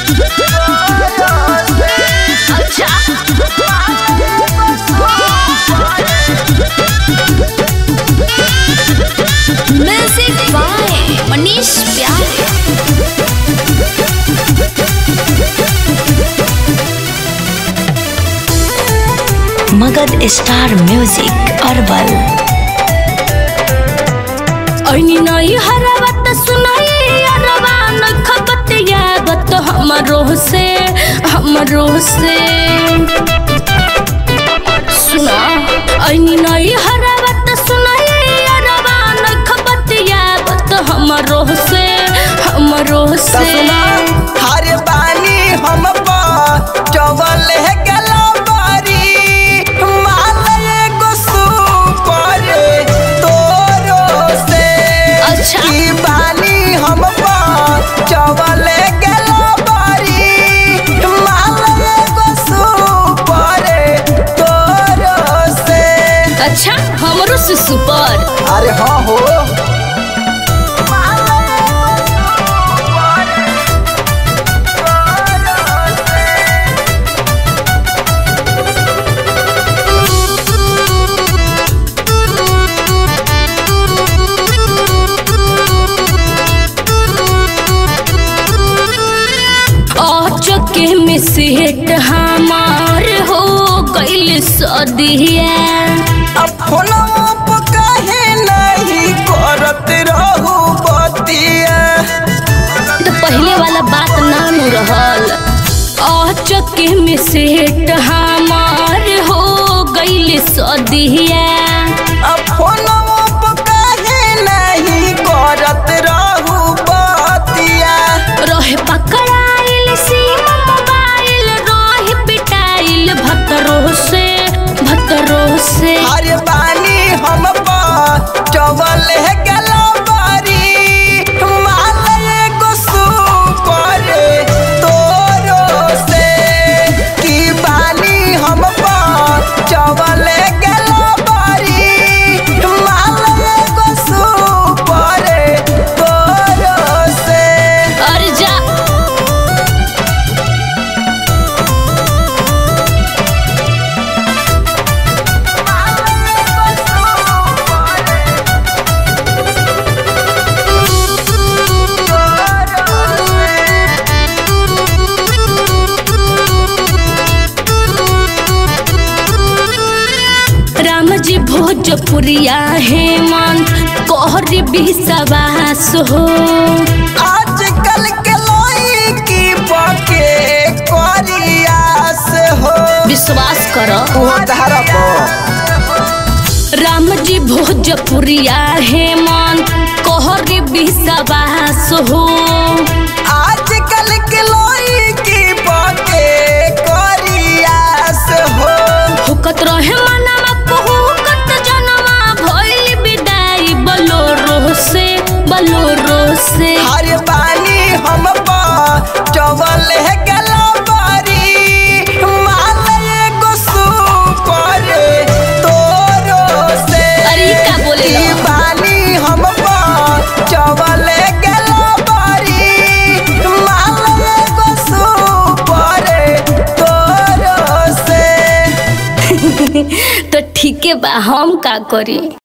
Music by Manish प्यारे Magadh star music herbal ऐनी नई हरवत सुनाई अरवा नख बतियावत हमरो से हमरो से सुना ऐनी नई हरवत सुनाई अरवा नख बतियावत हमरो से हमरो से सुना हर बानी हम चवल गेला बारी माल एगो सुपर तोरो से अच्छा। की बानी हम चवल गेला बारी माल एगो सुपर तोरो से अच्छा हमरो से सुपर अरे हाँ हो चके में सेट हमार हो गइल सदिया अब फोनवा पर काहे नहीं करत रहू बतिया तो पहले वाला बात नाम रहल चके में सेट हमार हो गइल सदिया अब फोनवा पर काहे नहीं करत रहू बतिया रहे पकड़ाइल सीम मोबाइल रहे पिटाइल भतरो से भतरो से अरे बानी हम चवल गेला बारी माल एगो सुपर तोरो से की बानी हम चवल गेला बारी माल एगो सुपर तोरो से अरे जा राम जी भोजपुरिया हेमंत कोहरी विश्वास हो आजकल के लड़की पके करियास हो विश्वास करो वो धरब राम जी भोजपुरिया हेमंत कोहरी विश्वास हो आजकल के लड़की पके करियास हो हुकत रहे मनवा हुकत जनवा भइल विदाई बलोरो से बलोरो से हर बानी हम चवल गेला बारी माल एगो सुपर तोरो से अरे ई का बोले की लो? बानी हम चवल गेला बारी माल एगो सुपर तोरो से तो ठीक है बा हम का करी